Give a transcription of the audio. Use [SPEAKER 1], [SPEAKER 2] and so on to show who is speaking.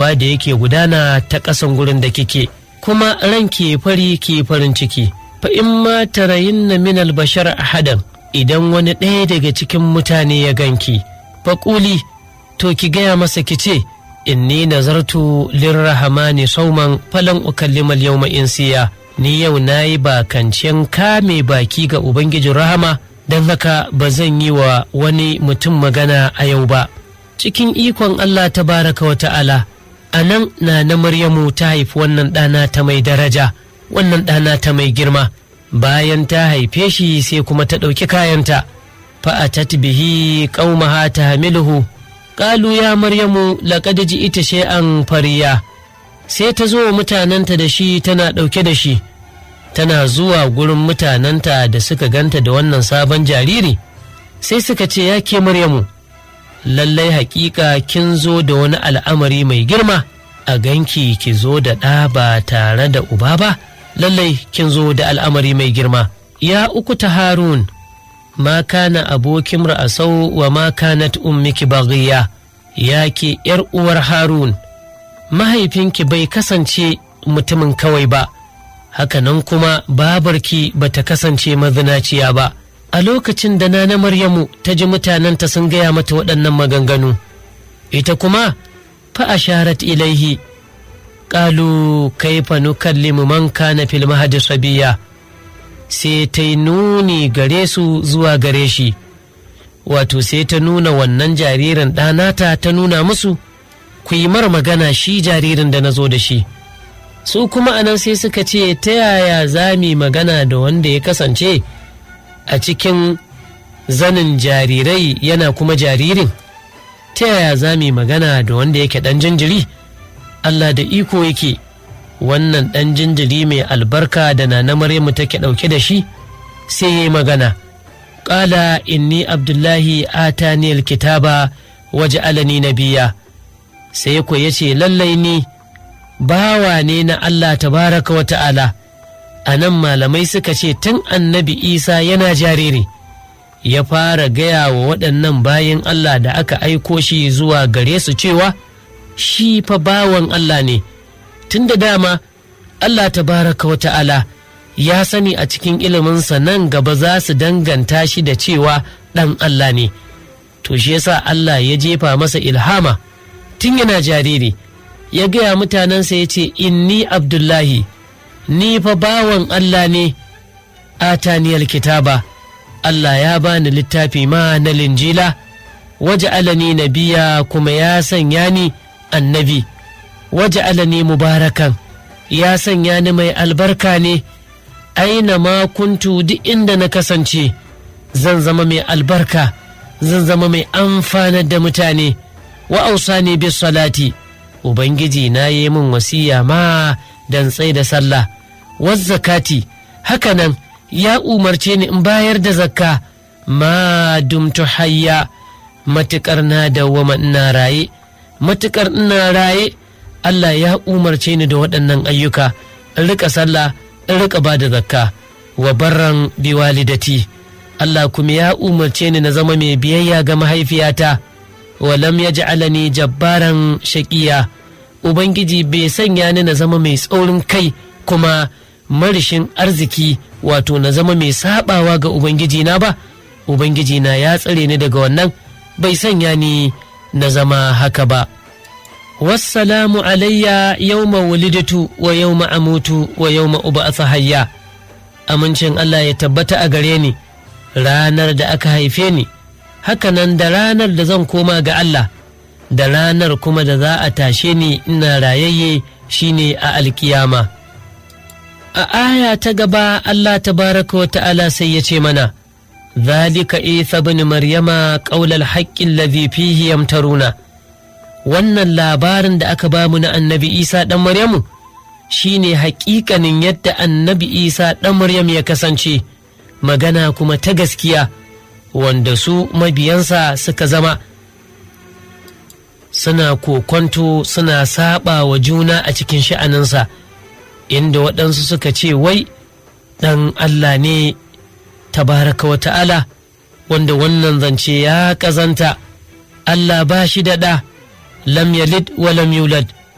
[SPEAKER 1] ruwa da yake gudana ta ƙasan gurin da kike kuma ran ke fari ke farin ciki fa in ma tarayinna min albashar ahadan idan wani ɗaya daga cikin mutane ya ganki faƙuli to ki gaya masa ki ce inni nazartu lirrahamani sauman falan ukallima yawma insiya ni yau na yi bakancen kame baki ga ubangijin rahama don haka ba zan yi wa wani mutum magana a yau ba cikin ikon allah ta baraka wa ta'ala a nan na na maryamu ta haifi wannan ɗana ta mai daraja wannan ɗana ta mai girma bayan ta haife shi sai kuma ta ɗauki kayanta fa'atat bihi qaumaha tahmiluhu qalu ya maryamu laqad ji'ita shay'an fariya sai ta zo mutanenta da shi tana ɗauke da shi tana zuwa gurin mutanenta da suka ganta da wannan sabon jariri sai suka ce ya ke maryamu lallai hakika kin zo da wani al'amari mai girma a ganki ki zo da ɗa ba tare da uba ba lallai kin zo da al'amari mai girma ya uku ta harun ma kana abokin ra'asau wa ma kanat ummiki baghiya ya ke ‘yar uwar harun mahaifinki bai kasance mutumin kawai ba hakanan kuma babarki ba ta kasance mazinaciya ba a lokacin da na maryamu ta ji mutanenta sun gaya mata waɗannan maganganu ita kuma fa asharat ilaihi ƙalu kaifa nukallimu man kana fil mahadi sabiya sai ta yi nuni gare su zuwa gare shi wato sai ta nuna wannan jaririn ɗanata ta nuna musu ku yi mar magana shi jaririn da na zo da shi su kuma anan sai suka ce ta yaya za mu magana da wanda ya kasance a cikin zanin jarirai yana kuma jaririn ta yaya za mu magana da wanda yake ɗan jinjiri Allah da iko yake wannan ɗan jinjiri mai albarka da na na Maryamu take ɗauke da shi sai ya yi magana ƙala inni abdullahi ataniyal kitaba waje alani nabiya sai ku ya ce lallai ni bawa ne na Allah tabaraka wa ta'ala a nan malamai suka ce tun annabi isa yana jariri ya fara gaya wa waɗannan bayan Allah da aka aiko shi zuwa gare su cewa shi fa bawan Allah ne tun da dama Allah tabaraka wa ta'ala ya sani a cikin iliminsa nan gaba za su danganta shi da cewa ɗan Allah ne to shi yasa Allah ya jefa masa ilhama tun yana jariri ya gaya mutanensa ya ce inni abdullahi ni fa bawan Allah ne ataniyar kitaba Allah ya bani littafi ma na linjila waje alani nabiya kuma ya sanya ni annabi waje alani mubarakan ya sanya ni mai albarka ne aina ma kuntu duk inda na kasance zan zama mai albarka zan zama mai amfanar da mutane wa ausani bis salati ubangiji na yi min wasiya ma dan tsai da sallah was zakati hakanan ya umarce ni in bayar da zakka ma dumtu hayya matukar na dawwama ina raye matukar ina raye Allah ya umarce ni da waɗannan ayyuka in rika sallah in rika ba da zakka wa barran biwalidati Allah kuma ya umarce ni na zama mai biyayya ga mahaifiyata walam ya ja'alani jabbaran shaƙiya ubangiji bai sanya ni na zama mai tsaurin kai kuma marishin arziki wato na zama mai sabawa ga ubangiji na ba ubangiji na ya tsare ni daga wannan bai sanya ni na zama haka ba wassalamu alayya yawma wulidatu wa yawma amutu wa yawma uba'atha hayya amincin Allah ya tabbata a gare ni ranar da aka haife ni hakanan da ranar da zan koma ga Allah da ranar kuma da za a tashe ni ina rayayye shine a alkiyama a aya ta gaba Allah tabaraka wa ta'ala sai ya ce mana zalika isa bin maryama qaulal haqqin ladhi fihi yamtaruna wannan labarin da aka bamu na annabi isa ɗan maryamu shine haƙiƙanin yadda annabi isa ɗan maryam ya kasance magana kuma ta gaskiya wanda su mabiyansa suka zama suna kokonto suna saba wa juna a cikin sha'aninsa inda waɗansu suka ce wai ɗan Allah ne tabaraka wa ta'ala wanda wannan zance ya ƙazanta Allah ba shi da ɗa lam yalid wa lam yulad